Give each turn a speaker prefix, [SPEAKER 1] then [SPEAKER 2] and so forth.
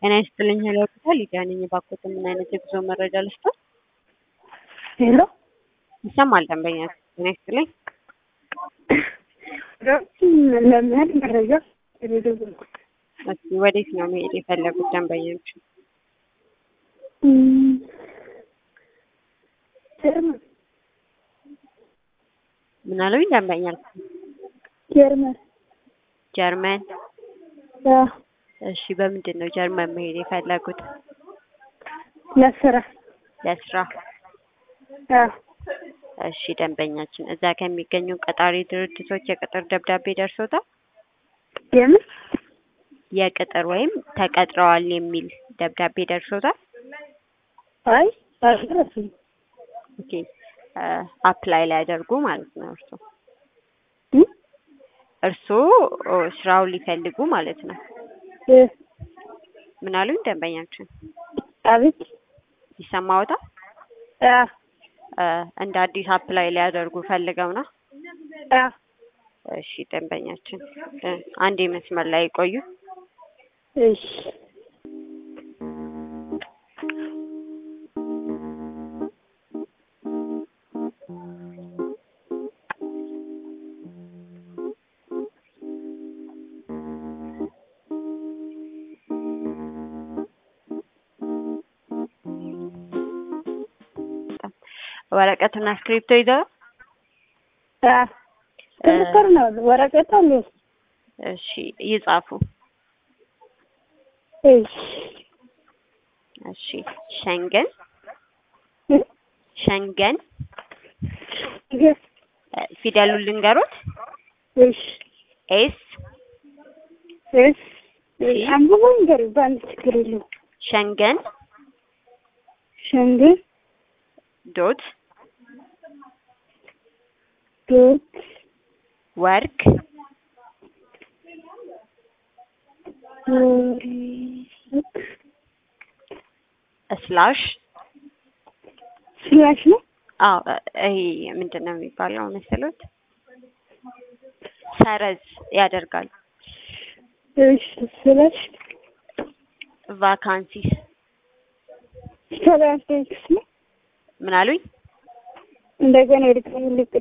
[SPEAKER 1] ጤና ይስጥልኝ ሄሎ ሆስፒታል ሊዲያ ነኝ። እባክዎት ምን አይነት የጉዞ መረጃ ልስጥዎት?
[SPEAKER 2] ሄሎ
[SPEAKER 1] ይሰማል ደንበኛ። ጤና ይስጥልኝ።
[SPEAKER 2] ለመሄድ መረጃ የደወልኩት
[SPEAKER 1] እስኪ ወዴት ነው መሄድ የፈለጉት ደንበኞች?
[SPEAKER 2] ጀርመን
[SPEAKER 1] ምን አሉኝ ደንበኛ?
[SPEAKER 2] ጀርመን
[SPEAKER 1] ጀርመን።
[SPEAKER 2] አዎ፣
[SPEAKER 1] እሺ በምንድን ነው ጀርመን መሄድ የፈለጉት?
[SPEAKER 2] ለስራ
[SPEAKER 1] ለስራ።
[SPEAKER 2] አዎ፣
[SPEAKER 1] እሺ ደንበኛችን እዛ ከሚገኙ ቀጣሪ ድርጅቶች የቅጥር ደብዳቤ ደርሶታል?
[SPEAKER 2] የምን
[SPEAKER 1] የቅጥር ወይም ተቀጥረዋል የሚል ደብዳቤ ደርሶታል?
[SPEAKER 2] አይ አልደረሰኝም።
[SPEAKER 1] ኦኬ አፕላይ ሊያደርጉ ማለት ነው እርሶ
[SPEAKER 2] እ?
[SPEAKER 1] እርስዎ ስራውን ሊፈልጉ ማለት ነው።
[SPEAKER 2] እ፣
[SPEAKER 1] ምን አሉኝ ደንበኛችን?
[SPEAKER 2] አቤት
[SPEAKER 1] ይሰማዎታል?
[SPEAKER 2] አዎ፣
[SPEAKER 1] እ፣ እንደ አዲስ አፕላይ ሊያደርጉ ፈልገው ነው?
[SPEAKER 2] አዎ፣
[SPEAKER 1] እሺ ደንበኛችን እ፣ አንዴ መስመር ላይ ቆዩ።
[SPEAKER 2] እሺ
[SPEAKER 1] ወረቀትና እስክሪፕቶ ይዘው
[SPEAKER 2] አዎ፣ ትክክል ነው። ወረቀት አለ።
[SPEAKER 1] እሺ ይጻፉ።
[SPEAKER 2] እሺ
[SPEAKER 1] እሺ ሸንገን
[SPEAKER 2] እ፣
[SPEAKER 1] ሸንገን
[SPEAKER 2] ይሄ
[SPEAKER 1] እ፣ ፊደሉን ልንገሮት
[SPEAKER 2] እሺ
[SPEAKER 1] ኤስ
[SPEAKER 2] እሺ አንብቦ ንገር በአንድ ችግር የለውም።
[SPEAKER 1] ሸንገን
[SPEAKER 2] ሸንገን
[SPEAKER 1] ዶት
[SPEAKER 2] ዶት
[SPEAKER 1] ወርክ
[SPEAKER 2] ወርክ
[SPEAKER 1] ስላሽ
[SPEAKER 2] ስላሽ ነው።
[SPEAKER 1] አዎ እ፣ ይሄ ምንድን ነው የሚባለው መሰሎት? ሰረዝ ያደርጋል።
[SPEAKER 2] እሺ ስላሽ
[SPEAKER 1] ቫካንሲስ
[SPEAKER 2] ሰላሳ ነው።
[SPEAKER 1] ምን አሉኝ?
[SPEAKER 2] እንደገና የድጋሚ ልቅ